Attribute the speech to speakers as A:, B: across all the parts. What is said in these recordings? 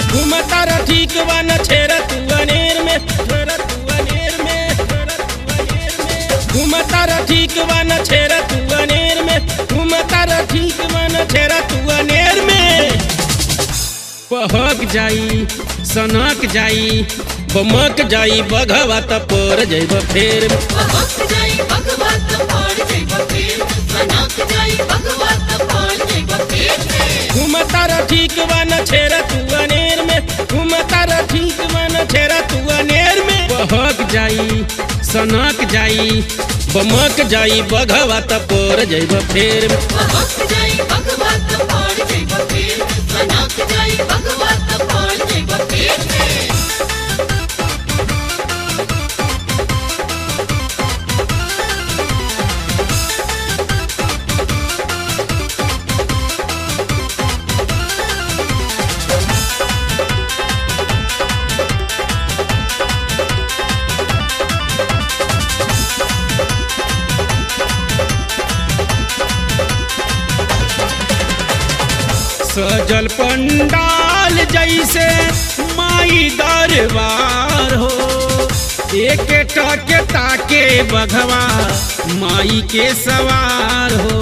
A: घूमता रह ठीक बा न छेरा तू अनेर में छेरा तू अनेर में छेरा तू अनेर में घूमता रह ठीक बा न छेरा तू अनेर में घूमता रह ठीक बा न छेरा तू अनेर में बहक जाई सनक जाई बमक जाई बघवा त पर जइब फेर में
B: बहक जाई भगवत पड़ जइब फेर सनक जाई भगवत पड़ जइब फेर
A: घूमता रह ठीक बा न छेरा तू अनेर में घूमता रह ठीक बा न छेरा तू अनेर में बहक जाई सनक जाई बमक जाई बघवा त पर जइब फेर में
B: बहक जाई भगवत पड़ जइब फेर सनक जाई भगवत पड़ जइब फेर
A: सजल पंडाल जैसे माई दरबार हो एक टके ताके बघवा माई के सवार हो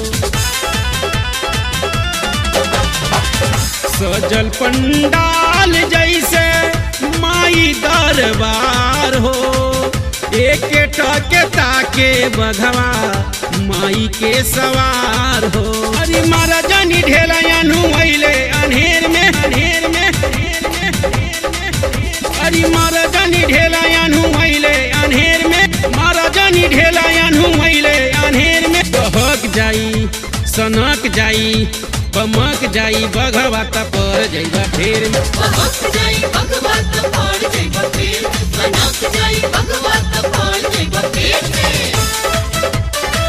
A: सजल पंडाल जैसे माई दरबार हो एक टके ताके बघवा माई के सवार हो अरे मारा जानी ढेला अनु अइले अनहेर में अनहेर में अनहेर में, अनहेर में। अरे मारा जानी ढेला अनु अइले अनहेर में मारा जानी ढेला अनु अइले अनहेर में बहक जाई सनक जाई बमक जाई बघवा त पर जइबा फेर में
B: बहक जाई भगवत पड़ जइब फेर सनक जाई भगवत पड़ जइब फेर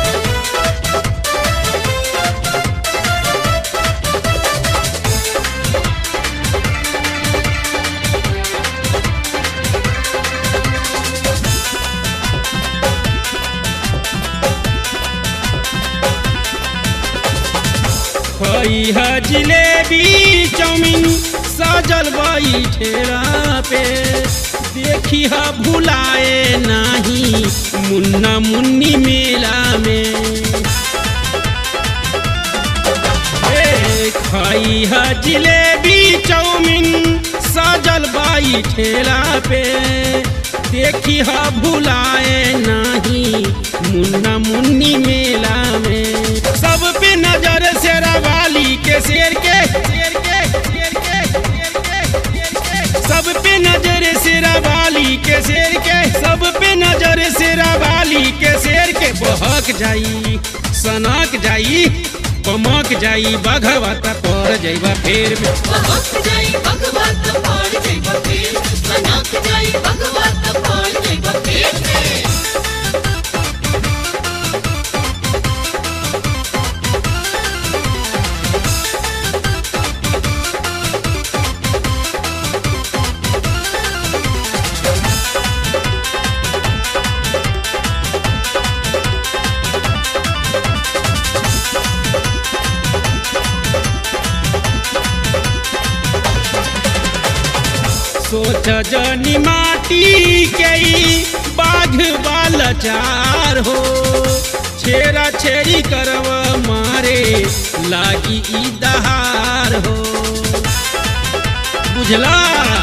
A: खई है जिलेबी चाउमीन सजल बई ठेला पे देखी है भुलाए नाही मुन्ना मुन्नी मेला में ए, खाई है जिलेबी चाउमीन सजल बाई ठेला पे देखी है भुलाए नहीं मुन्ना मुन्नी मेला में सब पे नजर शेरा वाली के शेर के शेर के शेर के शेर के शेर के सब पे नजर शेरा वाली के शेर के सब पे नजर शेरा वाली के शेर के बहक जाई सनक जाई बमक जाई बघवा त पर जइबा फेर में
B: बहक जाई भगवत पड़ जइब फेर सनक जाई भगवत पड़ जइब फेर
A: सोच जनी माटी के ई बाघ वाला चार हो छेरा छेरी करव मारे लागी ई दहार हो बुझला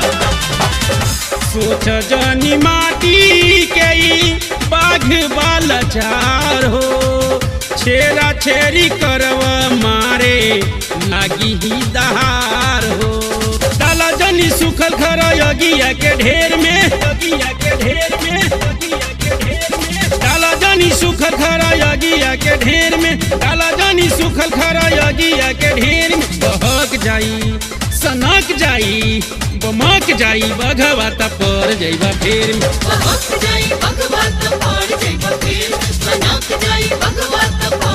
A: सोच जनी माटी के ई बाघ वाला चार हो छेरा छेरी करव मारे लागी ही दहार हो डाला जनी सुखल खरा यगिया के ढेर में यगिया के ढेर में यगिया के ढेर में डाला जनी सुखल खरा यगिया के ढेर में डाला जनी सुखल खरा यगिया के ढेर में बहक जाई सनक जाई बमक जाई बघवा त पर जइबा फेर में
B: बहक जाई भगवत पड़ जइब फेर सनक जाई भगवत पड़